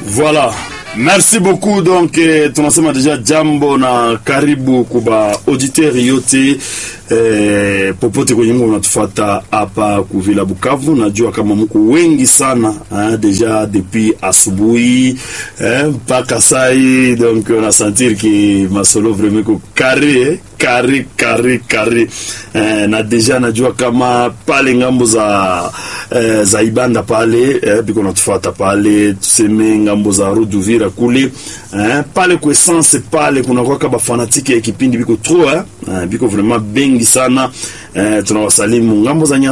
Voilà. Merci beaucoup donc eh, tunasema deja jambo na karibu kuba auditeur yote eh, popote kwenye mungu unatufata hapa kuvila Bukavu. Najua kama mko wengi sana eh, deja depuis asubuhi mpaka eh, sai donc on a sentir ki masolo vraiment ko carré eh, carré carré carré eh, na deja najua kama pale ngambo za eh, za Ibanda pale eh, biko natufata pale tuseme ngambo za Ruduvira kule eh, pale kwa essence pale kuna kwa bafanatiki ya kipindi biko trop eh, eh, biko vraiment bengi sana eh, tunawasalimu ngambo za